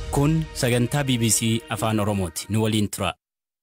Kun sagantaa BBC Afaan Oromooti. Nu waliin tura.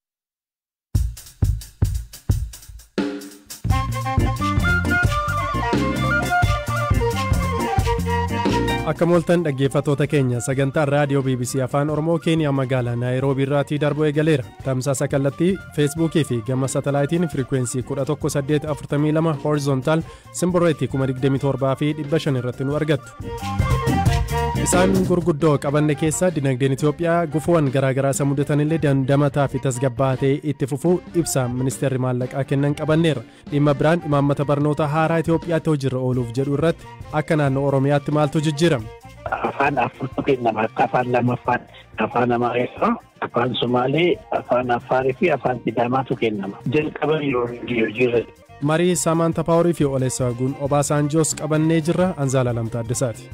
Akka mooltan dhaggeeffatoota keenya sagantaan raadiyoo BBC Afaan Oromoo Keeniyaa magaalaa Naayiroobii irraatii darbu eegaleera. Tamsaasa kallattii Feesbuukii fi gama satalaayitiin firikwensii 11842 horizontaal simboreetii 27 fi 500 irratti nu argattu. Isaan gurguddoo qabanne keessa dinagdeen Itoophiyaa gufuuwwan garaagaraa isa mudatanillee dandamataa fi tasgabbaa'aa itti fufuu ibsa ministeerri maallaqaa kennan qabanneera. Dhimma biraan imaammata barnoota haaraa Itoophiyaatti hojiirra ooluuf jedhu irratti akka naannoo Oromiyaatti maaltu jijjiirama? Afaan afurtu kennama akka afaan lamaffaan afaan Amaariffaa, afaan Somaalee, afaan Affaarii fi afaan Sidaamaatu kennama. Jalqaba yeroo hojiirra Marii Saamaanta Paaworii fi Oleesaaguun Obaasaanjoos qabannee jirra Anzaala Lamtaa Addisaati.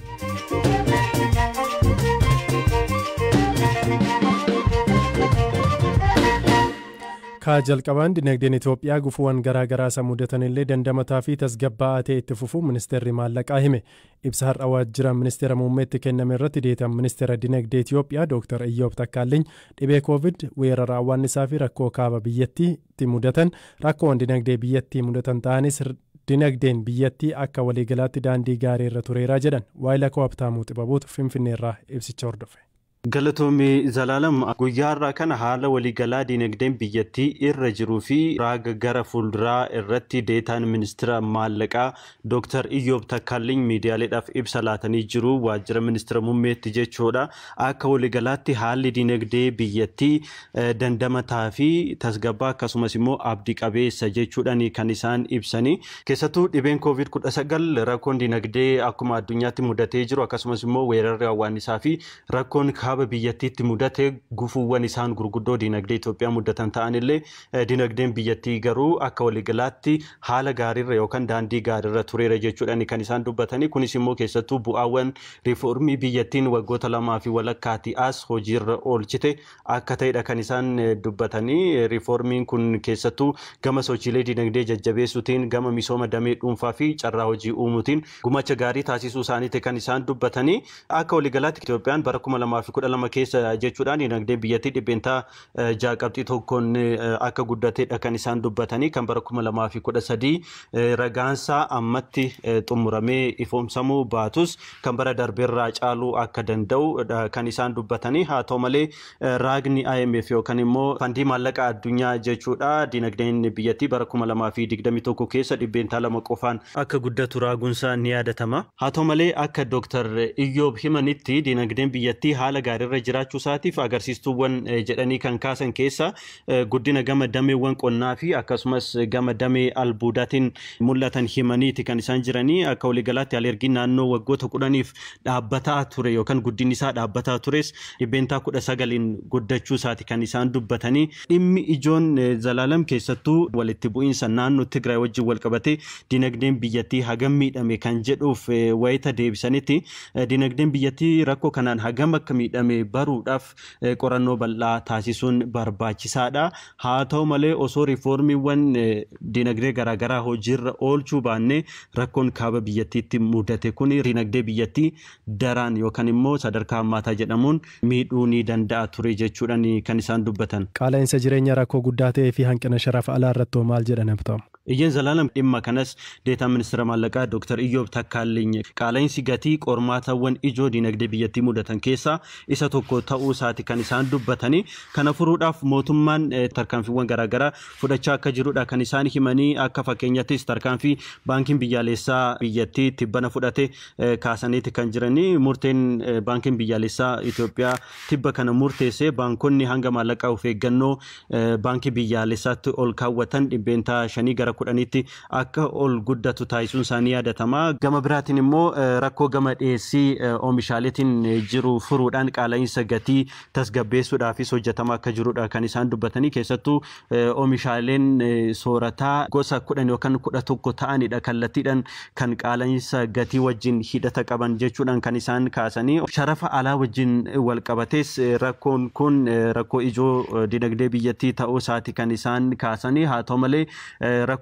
Kaa jalqabaan dinagdeen Itoophiyaa gufuuwwan garaagaraa isa mudatanillee dandamataa fi tasgabbaa'aa ta'e itti fufuu ministeerri maallaqaa hime. Ibsa har'a waajjira ministeera muummeetti kenname irratti deetan ministeera dinagdee Itoophiyaa Dr. Iyyoob Takkaaliny dhibee koovid weerara hawwaannisaa fi rakkoo kaaba biyyattiitti mudatan rakkoowwan dinagdee biyyattii mudatan ta'anis dinagdeen biyyattii akka waliigalaatti daandii gaarii irra tureeraa jedhan waayila koo Habtaamuu Xibabuutu Finfinneerraa ibsicha hordofe. Galatoomii Zalaalam guyyaa irraa kana haala waliigalaa dinagdeen biyyattii irra jiruu fi raaga gara fuulduraa irratti deetaan ministeera maallaqaa Dr. Iyyoob Takkaaliny miidiyaaleedhaaf ibsa laatanii jiru waajjira ministeera muummeetti jechuudha. Akka waliigalaatti haalli dinagdee biyyattii dandamataa fi tasgabbaa akkasumas immoo abdii qabeessa jechuudhaan kan isaan ibsanii. Keessattuu dhibeen koovid kudha sagal rakkoon dinagdee akkuma addunyaatti mudatee jiru akkasumas immoo weerarri hawwaannisaa fi rakkoon kaaba biyyattiitti mudate gufuuwwan isaan gurguddoo dinagdee Itoophiyaa mudatan ta'anillee dinagdeen biyyattii garuu akka waliigalaatti haala gaariirra yookaan daandii gaariirra tureera jechuudhaan kan isaan dubbatanii kunis immoo keessattuu bu'aawwan riifoormii biyyattiin waggoota lamaa fi walakkaatti as hojiirra oolchite akka ta'edha kan isaan dubbatanii riifoormiin kun keessattuu gama sochiilee dinagdee jajjabeessuutiin gama misooma damee dhuunfaa fi carraa hojii uumuutiin gumacha gaarii taasisuu isaaniiti kan isaan dubbatanii akka waliigalaatti Itoophiyaan bara kuma lamaa fi kudha lama keessa jechuudhaan dinagdee biyyattii dhibbeentaa ja'a qabxii tokkoon akka guddateedha kan isaan dubbatanii kan bara kuma lamaa fi kudha sadii ragaansaa ammatti xumuramee ifoomsamuu baatus kan bara darbeerraa caaluu akka danda'u kan isaan dubbatanii haa ta'u malee raagni IMF yookaan immoo fandii maallaqa addunyaa jechuudha dinagdeen biyyattii bara kuma lamaa fi digdamii tokko keessa dhibbeentaa lama qofaan akka guddatu raagunsaa ni yaadatama haa ta'u malee akka dooktar Iyyoob himanitti dinagdeen biyyattii haala gaariirra jiraachuu isaatiif agarsiistuuwwan jedhanii kan kaasan keessa guddina gama dameewwan qonnaa fi akkasumas gama damee albuudaatiin mul'atan himaniiti kan isaan jiranii akka waliigalaatti alergiin naannoo waggoota kudhaniif dhaabbataa ture yookaan guddinni isaa dhaabbataa tures dhibbeentaa kudha sagaliin guddachuu isaati kan isaan dubbatanii dhimmi ijoon zalaalam keessattuu walitti bu'iinsa naannoo Tigraay wajjin wal qabatee dinagdeen biyyattii hagam miidhame kan jedhuuf wayita deebisanitti dinagdeen biyyattii rakkoo kanaan hagam akka miidhame baruudhaaf qorannoo bal'aa taasisuun barbaachisaadha. Haa ta'u malee osoo riifoormiiwwan dinagdee garaagaraa hojiirra oolchuu baannee rakkoon kaaba biyyattiitti mudate kun dinagdee biyyattii daraan yookaan immoo sadarkaa hammaataa jedhamuun miidhuu ni danda'a ture jechuudhaan kan isaan dubbatan. Qaala'insa jireenya rakkoo guddaa ta'ee fi hanqina sharafa alaa irratti maal jedhan abtamu? Iyyeen Zalaalam dhimma kanas deetaa ministeera maallaqaa Dr. Iyyoob Takkaaliny qaala'insi gatii qormaatawwan ijoo dinagdee biyyattii mudatan keessaa isa tokko ta'uu isaati kan isaan dubbatanii kana furuudhaaf mootummaan tarkaanfiiwwan garaagaraa fudhachaa akka jirudha kan isaan himanii akka fakkeenyattis tarkaanfii baankiin biyyaalessaa biyyattii tibbana fudhate kaasaniiti kan jiranii murteen baankiin biyyaalessaa Itoophiyaa tibba kana murteessee baankonni hanga maallaqaa of eeggannoo baankii biyyaalessaatti ol kaawwatan dhibbeentaa shanii gara kudhanitti akka ol guddatu taasisuun isaanii yaadatama. Gama biraatiin immoo rakkoo gama dhiyeessii oomishaaleetiin jiru furuudhaan qaala'insa gatii tasgabbeessuudhaafis hojjetamaa akka jirudha kan isaan dubbatanii keessattuu oomishaaleen soorataa gosa kudhan yookaan kudha tokko ta'anidha kallattiidhaan kan qaala'insa gatii wajjin hidhata qaban jechuudhaan kan isaan kaasanii sharafa alaa wajjin wal qabates rakkoon kun rakkoo ijoo dinagdee biyyattii ta'uu isaati kan isaan kaasanii haa ta'u malee rakkoo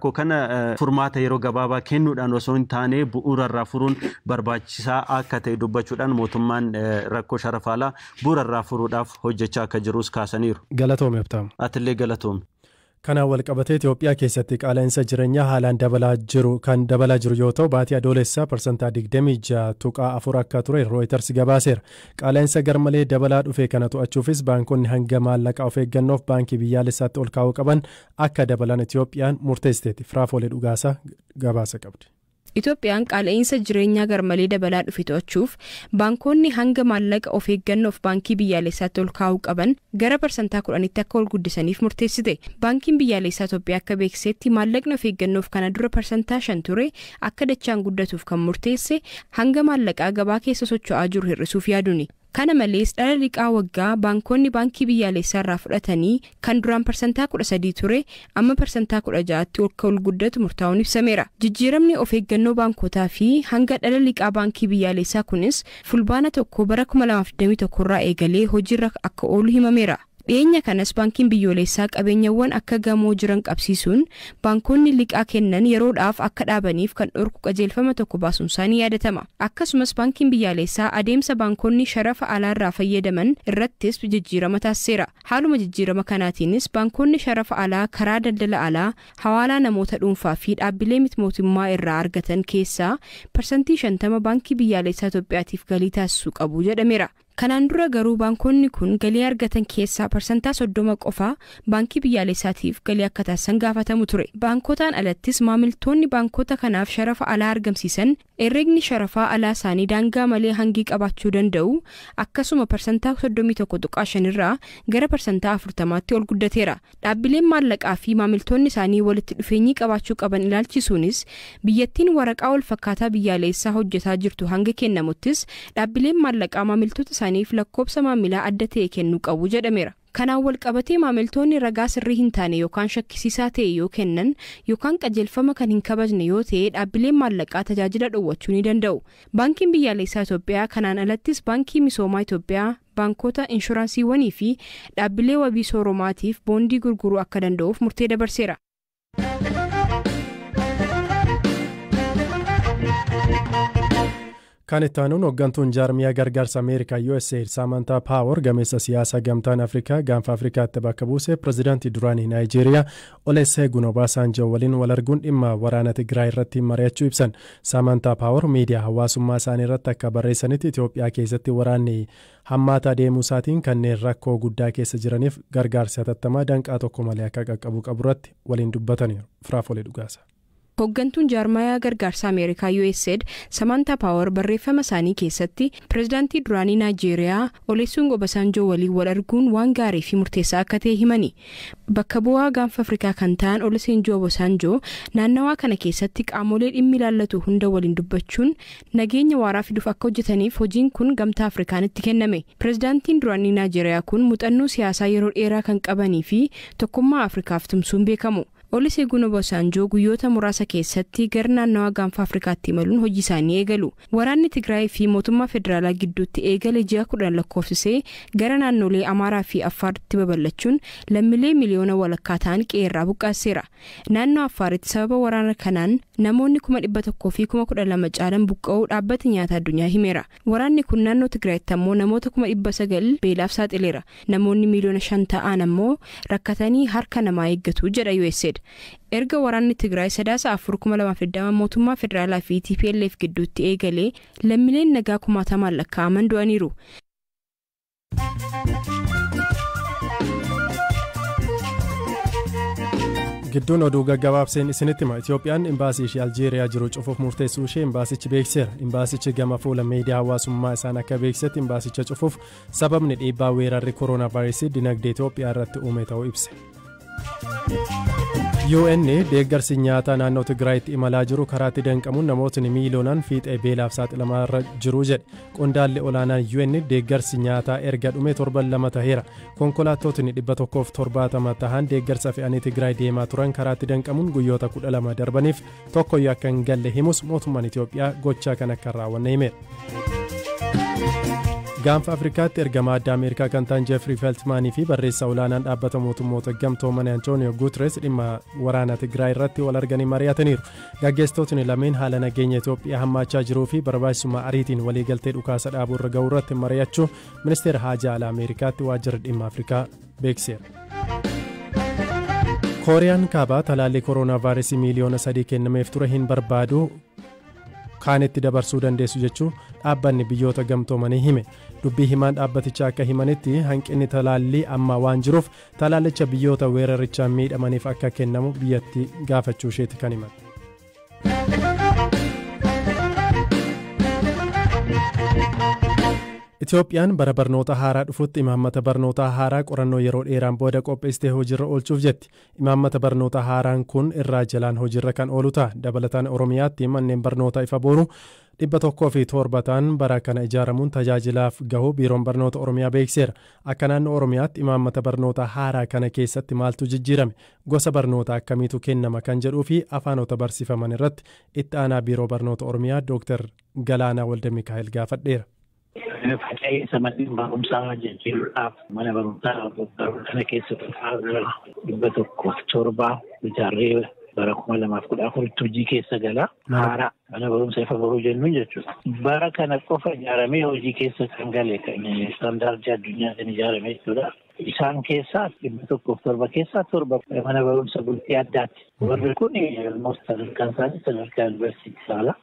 rakkoo kana furmaata yeroo gabaabaa kennuudhaan osoo hin taane bu'uurarraa furuun barbaachisaa akka ta'e dubbachuudhaan mootummaan rakkoo sharafaalaa bu'uurarraa furuudhaaf hojjechaa akka jirus kaasaniiru. Galatoome Abtaamu. Atillee galatoome. Kanaan walqabatee Itoophiyaa keessatti qaala'insa jireenyaa haalaan dabalaa jiru kan dabalaa jiru yoo ta'u baatii adoolessaa parsantaa 26 tuqaa afur akka ture rooyiters gabaaseera. Qaala'insa garmalee dabalaa dhufe kana to'achuufis baankonni hanga maallaqaa of eeggannoof baankii biyyaalessaatti ol kaa'uu qaban akka dabalan Itoophiyaan murteessiteetti. Firaafolee dhugaasaa gabaasa qabdi. Itoophiyaan qaala'insa jireenyaa garmalee dabalaa dhufe to'achuuf baankonni hanga maallaqa of eeggannoof baankii biyyaalessaatti ol kaa'uu qaban gara parsantaa kudhanitti akka ol guddisaniif murteessite. Baankiin biyyaalessaa Itoophiyaa akka beeksisetti maallaqni of eeggannoof kana dura parsantaa shan ture akka dachaan guddatuuf kan murteesse hanga maallaqaa gabaa keessa socho'aa jiru hir'isuuf yaaduuni. Kana malees dhala liqaa waggaa baankonni baankii biyyaalessaa irraa fudhatanii kan duraan parsantaa kudha sadii ture amma parsantaa kudha ja'aatti akka ol guddatu murtaa'uun ibsameera. Jijjiiramni of eeggannoo baankotaa fi hanga dhala liqaa baankii biyyaalessaa kunis fulbaana tokko bara 2021 irraa eegalee hojiirra akka oolu himameera. dhiyeenya kanas baankiin biyyoolessaa qabeenyawwan akka gamoo jiran qabsiisuun baankonni liqaa kennan yeroodhaaf akka dhaabaniif kan dhorku qajeelfama tokko baasuun isaanii yaadatama akkasumas baankiin biyyaalessaa adeemsa baankonni sharafa alaarraa fayyadaman irrattis jijjiirama taasiseera haaluma jijjiirama kanaatiinis baankonni sharafa alaa karaa daldala alaa hawaalaa namoota dhuunfaa fi dhaabbilee miti mootummaa irraa argatan keessaa parsantii shantama baankii biyyaalessaa Itoophiyaatiif galii taasisuu qabu jedhameera. Kanaan dura garuu baankonni kun galii argatan keessaa parsantaa soddoma qofaa baankii biyyaalessaatiif galii akka taasisan gaafatamu ture. Baankotaan alattis maamiltoonni baankota kanaaf sharafa alaa argamsiisan herregni sharafaa alaa isaanii daangaa malee hangii qabaachuu danda'u akkasuma parsantaa soddomii tokko tuqaa shanirraa gara parsantaa afurtamaatti ol guddateera. Dhaabbileen maallaqaa fi maamiltoonni isaanii walitti dhufeenyii qabaachuu qaban ilaalchisuunis biyyattiin waraqaa wal fakkaataa biyyaalessaa hojjetaa jirtu hanga kennamuttis dhaabbileen maallaqaa maamiltoota isaaniif lakkoobsa maamilaa adda ta'e kennuu qabu jedhameera. Kanaan walqabatee maamiltoonni ragaa sirrii hin taane yookaan shakkisiisaa ta'e yoo kennan yookaan qajeelfama kan hin kabajne yoo ta'e dhaabbileen maallaqaa tajaajila dhoowwachuu ni danda'u. Baankiin biyyaalessaa Itoophiyaa kanaan alattis baankii misoomaa Itoophiyaa baankota inshuraansiiwwanii fi dhaabbilee wabii sooromaatiif boondii gurguruu akka danda'uuf murtee dabarseera. Kan itti aanuun hooggantuun jaarmiyaa gargaarsa Ameerikaa USAID Saamantaa Paawer gameessa siyaasaa gamtaan Afrikaa gaanfa Afrikaatti bakka buuse pirezidaantii duraanii Naayijeeriyaa Olusegun Obaasanjoo waliin wal arguun dhimma waraana Tigraay irratti mari'achuu ibsan. Saamantaa Paawer miidiyaa hawaasummaa isaanii irratti akka barreessanitti Itoophiyaa keessatti waraanni hammaataa deemuu isaatiin kanneen rakkoo guddaa keessa jiraniif gargaarsi hatattamaa danqaa tokko malee akka qaqqabu qabu irratti waliin dubbataniiru. Firaafolee dhugaasa. Hooggantuun jaarmayaa gargaarsa Ameerikaa USAID Samantaa Paawer barreeffama isaanii keessatti pirezidaantii duraanii Naayijeeriyaa Olusegun Obasanjoo waliin wal arguun waan gaarii fi murteessaa akka ta'e himani. Bakka bu'aa gaanfa Afrikaa kan ta'an Olusegun Obasanjoo naannawaa kana keessatti qaamolee dhimmi ilaallatu hunda waliin dubbachuun nageenya waaraa fiduuf akka hojjetaniif hojiin kun gamtaa Afrikaanitti kenname. Pirezidaantiin duraanii Naayijeeriyaa kun muuxannoo siyaasaa yeroo dheeraa kan qabanii fi tokkummaa Afrikaaf tumsuun beekamu. Olusegun Obasanjoo guyyoota muraasa keessatti gara naannawaa gaanfa Afrikaatti imaluun hojii isaanii eegalu. Waraanni Tigraay fi mootummaa federaalaa gidduutti eegale ji'a kudhan lakkoofsisee gara naannolee Amaaraa fi Affaaritti babal'achuun lammiilee miliyoona walakkaa ta'an qe'eerraa buqqaaseera. Naannoo Affaaritti sababa waraana kanaan namoonni kuma dhibba tokkoo fi kuma kudha lama caalan buqqa'uu dhaabbati nyaata addunyaa himeera. Waraanni kun naannoo Tigraayitti ammoo namoota kuma dhibba sagal beelaaf saaxileera. Namoonni miliyoona shan ta'an ammoo rakkatanii harka namaa eeggatu jedha USAID. erga waraanni tigraay sadaasa afur kuma lamaaf digdama mootummaa federaalaa fi tplf gidduutti eegalee lammiileen nagaa kumaatamaan lakkaa'aman du'aniiru. gidduun oduu gaggabaabseen isinitti hima itoophiyaan imbaasii ishee aljeeriyaa jiru cufuuf murteessuu ishee imbaasichi beeksiseera imbaasichi gama fuula miidiyaa hawaasummaa isaan akka beeksisetti imbaasicha cufuuf sababni dhiibbaa weerarri kooroonaa vaayirasii dinagdee itoophiyaa irratti uume ta'uu ibse. UN deeggarsi nyaataa naannoo Tigraayitti imalaa jiru karaatti danqamuun namootni miiliyoonaan fiixee beelaaf saaxilamaa irra jiru jedhe qondaalli olaanaan UN deeggarsi nyaataa erga dhume torban lama taheera konkolaattotni dhibba tokkoof torbaatama tahan deeggarsa fe'anii Tigraay deemaa turan karaatti danqamuun guyyoota kudha lama darbaniif tokkoyyuu akka hin galle himus mootummaan Itoophiyaa gochaa kan akka raawwanne himeera. gaanfa afrikaatti ergamaa addaa ameerikaa kan ta'an jeefrii feltmaanii fi barreessaa olaanaan dhaabbata mootummoota gamtoomanii antooniyo guuteres dhimma waraana tigraay irratti wal arganii mari'ataniiru gaggeessitootni lameen haala nageenya itoophiyaa hammaachaa jiruu fi barbaachisummaa ariitiin waliigaltee dhukaasa dhaabuu irra ga'uu irratti mari'achuu ministeera haajaa alaa ameerikaatti waajjira dhimma afrikaa beekseera. kooriyaan kaabaa talaallii kooroonaa vaayiresii miiliyoona sadii kennameef ture hin barbaadu kaanitti dabarsuu dandeessu jechuun dhaabbanni biyyoota gamtoomanii hime dubbii himaan dhaabbatichaa akka himanitti hanqinni talaallii ammaa waan jiruuf talaallicha biyyoota weerarichaan miidhamaniif akka kennamu biyyatti gaafachuu isheeti kan himan. Itoophiyaan bara barnoota haaraa dhufutti imaammata barnootaa haaraa qorannoo yeroo dheeraan booda qopheessitee hojiirra oolchuuf jetti. Imaammata barnoota haaraan kun irraa jalaan hojiirra kan oolu ta'a. Dabalataan Oromiyaatti manneen barnoota ifa boonu dhibba tokkoo fi torba ta'an bara kana ijaaramuun tajaajilaaf gahu biiroon barnoota Oromiyaa beekseera. Akka naannoo Oromiyaatti imaammata barnoota haaraa kana keessatti maaltu jijjiirame gosa barnoota akkamiitu kennama kan jedhuu fi afaanota barsiifaman irratti itti aanaa biiroo barnoota Oromiyaa Dr. Galaanaa Walde Mikaa'el gaafadheera. Faca'insa manneen barumsaa jijjiiruudhaaf mana barumsaa kana keessatti dhibba tokkoof torbaa ijaarree bara kuma lamaaf kudha afuritti hojii keessa gala. Haaraa mana barumsa ifa baruu jennuun jechuudha. Bara kana qofa ijaaramee hojii keessa kan gale kan istaandaardii addunyaatiin ijaarame jechuudha. Isaan keessaa dhibba tokkoof torba keessaa torba mana barumsa bultii addaati. Warri kun sadarkaan isaanii sadarkaa yuunivarsiitii saala.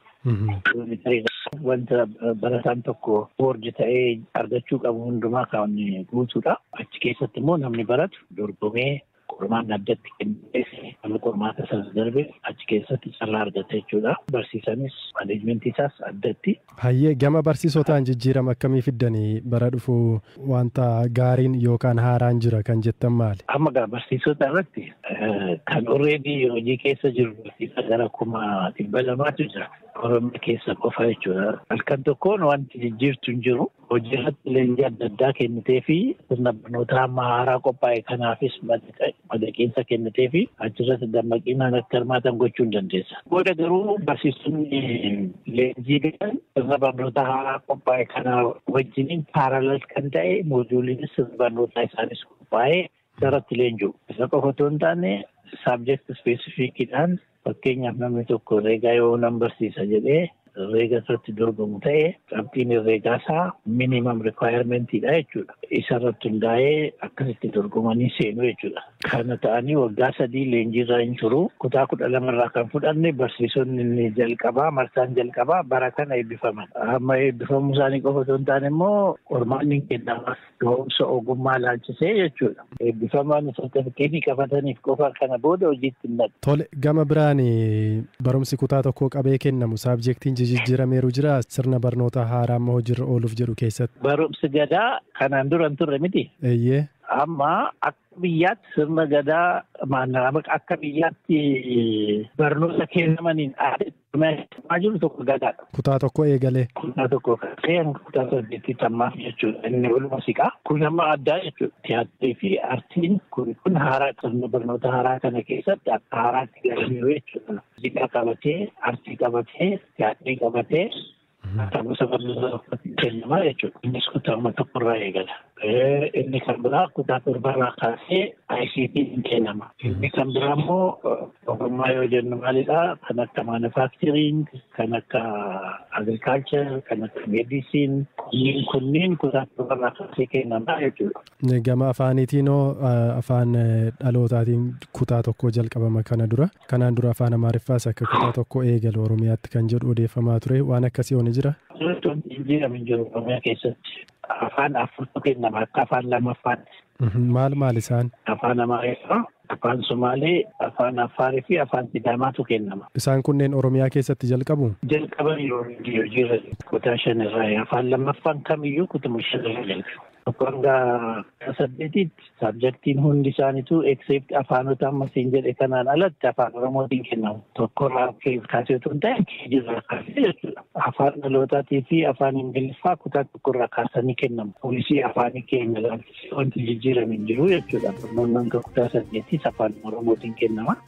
Wanta barataan tokko boordi ta'ee argachuu qabu hundumaa kan guutuudha. Achi keessatti immoo namni baratu dorgomee qormaanni addatti kennee nama qormaata sana darbe achi keessatti carraa argata jechuudha. Barsiisanis maneejmentii isaas addatti. Hayyee gama barsiisotaan jijjiirama akkamii fiddanii bara dhufu wanta gaariin yookaan haaraan jira kan jettan maali? Amma gaa barsiisota irratti kan orreedii hojii keessa jiru barsiisa gara kuma dhibba lamaatu jira. Oromiyaa keessa qofa jechuudha. Halkan tokkoon wanti jijjiirtu hin jiru. Hojii irratti leenjii adda addaa kennitee fi sirna barnootaa amma haaraa qophaa'e kanaafis madaqiinsa kennitee fi achirratti dammaqinaan akka hirmaatan gochuu hin dandeessa. Booda garuu barsiisonni leenjii galan sirna barnootaa haaraa qophaa'e kana wajjiniin paaralal kan ta'e mooduuliinis sirna barnootaa isaanis qophaa'ee irratti leenji'u. Isa qofa otoo hin taane saabjekti ispeesifikiidhaan fakkeenyaaf namni tokko herreegaa yoo nan barsiisa jedhee herreega irratti dorgomu ta'e qabxiin herreegaa isaa minimum requirementiidha jechuudha. Isa irratti hundaa'ee akkasitti dorgomanii seenu jechuudha. Kana ta'anii waggaa sadii leenjiirra hin turu. Kutaa kudha lamarraa kan fudhanne barsiisonni inni jalqabaa marsaan jalqabaa bara kana eebbifaman. Amma eebbifamuu isaanii qofa otoo hin taane immoo qormaanni kennamaaf ga'umsa ogummaa laalchisee jechuudha. Eebbifamaan sartifikeetii qabataniif qofa kana booda hojiitti hin naqu. Tole gama biraan barumsi kutaa tokkoo qabee kennamu saabjektiin jijjiirameeru jira sirna barnoota haaraa amma hojiirra ooluuf jedhu keessatti. Barumsi gadaa kanaan dura hin turre miti. Eeyyee. Amma akka biyyaatti sirna gadaa maannama akka biyyaatti barnoota kennamaniin aadeffamee jiru tokko gadaadha. Kutaa tokko eegalee. Kutaa tokko kaasee hanga kutaa saddeetti tammaaf jechuudha. Inni wal muuziqaa kun amma addaa jechuudha. Tiyaatirii fi aartiin kun kun haaraa sirna barnoota haaraa kana keessatti akka haaraatti galaniiru jechuudha. Muuziqaa qabatee, aartii qabatee, tiyaatirii qabatee. Akka gosa barnoota kennamaa jechuudha. Innis kutaa tokkorraa eegala. Inni kan biraa kutaa torbarraa kaasee ICT ni kennama. Inni kan biraa immoo ogummaa yoo jennu maalidhaa kan akka manufacturing, kan akka agriculture, kan akka medicine kunniin kunniin kutaa torbarraa kaasee kennamaa jechuudha. Gama afaaniitiinoo afaan dhalootaatiin kutaa tokko jalqabama kana dura. Kanaan dura afaan Amaariffaas akka kutaa tokko eegalu Oromiyaatti kan jedhu odeeffamaa ture. Waan akkasii ooni jira? Jijjiirama hin jiru Oromiyaa keessatti. Afaan afurtu kennama akka afaan lamaffaatti. Maal maal isaan? Afaan Amaariffaa, afaan Somaalee, afaan Affaarii fi afaan Sidaamaatu kennama. Isaan kunneen Oromiyaa keessatti jalqabu? Jalqaban yeroo hojiirra kutaa shan irraa afaan lammaffaan kamiyyuu kutuma shan irra jalqabu. Tokko hanga saddeetitti saabjektiin hundi isaaniitu except afaanota amma siin jedhe kanaan alatti afaan Oromootiin kennamu. Tokko irraa kaasee otoo hin ta'in keejirraa kaasee jechuudha. Afaan dhalootaatii fi afaan Ingiliffaa kutaa tokko irraa kaasanii kennamu. Poolisii afaanii keenya laalchisee wanti jijjiirame hin jiru jechuudha. Barnoonni hanga kutaa saddeettis afaan Oromootiin kennama.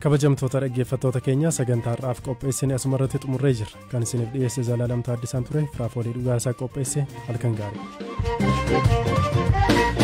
kabajamtoota dhaggeeffattoota keenya sagantaa har'aaf qopheessine asumarratti xumurree jirra kan isiniif dhiyeesse zalaalam taaddisaan ture firaafoolii dhugaasaa qopheesse halkan gaarii.